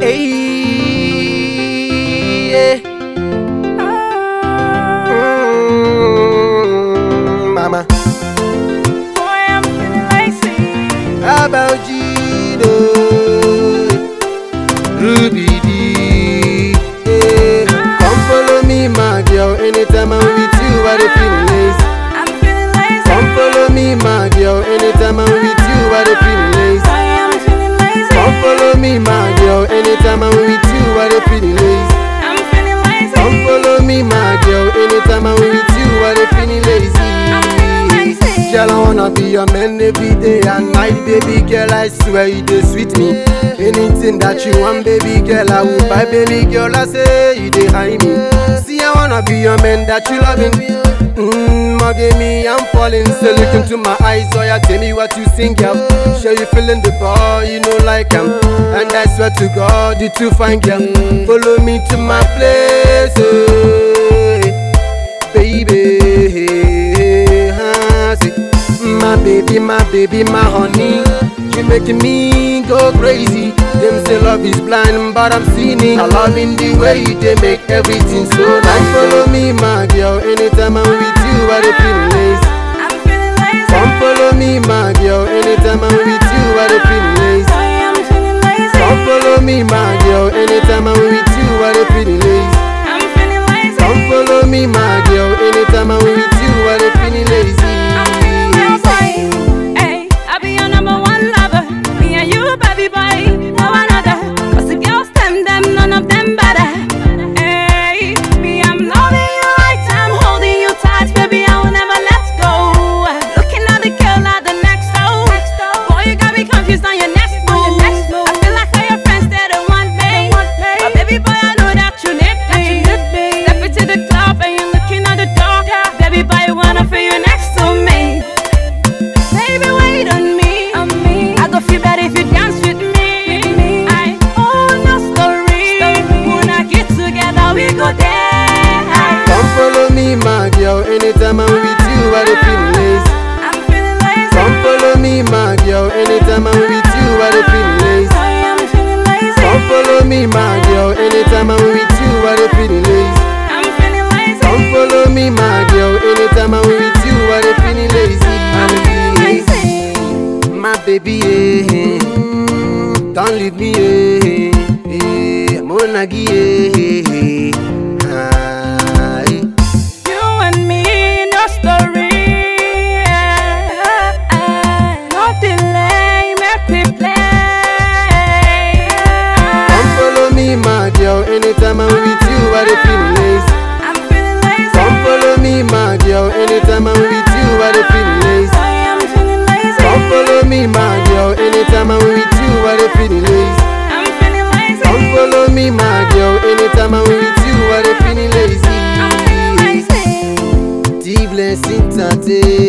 yeah. Mm, mama, Boy, I'm feeling lazy. how about Gino? Ruby D. Yeah. Come follow me, my girl. Anytime I'm with you, I dey feel lazy. I'm feeling lazy. Come follow me, my girl. Anytime I'm with you, I dey feel lazy. Boy, I'm feeling lazy. Come follow me, my girl. Anytime I'm with you, I dey feel lazy. I'm feeling lazy. Come follow me, my girl. Anytime I'm with you, I dey feeling lazy. I'm feeling lazy. Girl, I wanna be your man every day and night, baby girl. I swear you dey sweet me. Anything that you want, baby girl, I will buy, baby girl. I say you dey high me. See, I wanna be your man that you loving. Mmm, mugging me, I'm falling. So look into my eyes, oh yeah, tell me what you think, girl. Sure you feeling the ball, you know like I'm. And I swear to God, you too fine, girl. Follow me to my place, oh, baby. huh, see. My baby, my baby, my honey. You making me go crazy. Them say love is blind, but I'm seeing it. I love in the way they make everything so nice. Follow me, my girl. Anytime I'm with you, I dey feel lazy. I'm feeling lazy. Come follow me, my girl. Anytime I'm with you, I dey feel lazy. Boy, I'm feeling lazy. Come follow me, my girl. Anytime I'm with you, I dey feel lazy. I'm feeling lazy. Come follow me, my girl. Anytime I'm with you, I dey feel lazy. I'm feeling lazy. Hey, I be your number one lover. Me and you, baby boy, no another. Cause the girls, them, them, none of them better. Hey, me, I'm loving you right. I'm holding you tight, baby. I will never let go. Looking at the girl at the next door. Boy, you got me confused on your next move. I feel like all your friends, they're the one me. But baby boy, I know that you need me. Step into the club and you're looking at the door. Baby boy, I wanna feel you next to me. Baby, wait on me. I go feel better if you dance with me. I own no story. When I get together, we go there. Come follow me, my girl. Anytime I'm with you, I dey feel lazy. I'm feeling lazy. Come follow me, my girl. Anytime I'm with you, I dey feel lazy. Boy, I'm feeling lazy. Come follow me, my girl. Anytime I'm with you, I dey feel lazy. I'm feeling lazy. Come follow me, my girl. Anytime I'm with you, I dey feel lazy. I'm feeling lazy. My baby, eh, don't leave me, eh, eh, monagi, eh, ah, eh. You and me, no story. No delay, make we play. Come follow me, my girl. Anytime I'm with you, I dey feel lazy. I'm feeling lazy. Come follow me, my girl. Anytime I'm with you, I dey feel lazy. Boy, I'm feeling lazy. Come follow me, my girl. Anytime I'm with you, I dey feel lazy. I'm feeling lazy. Come follow me, my girl. Anytime I'm with you, I dey feel lazy. I'm feeling lazy. T blessing tate.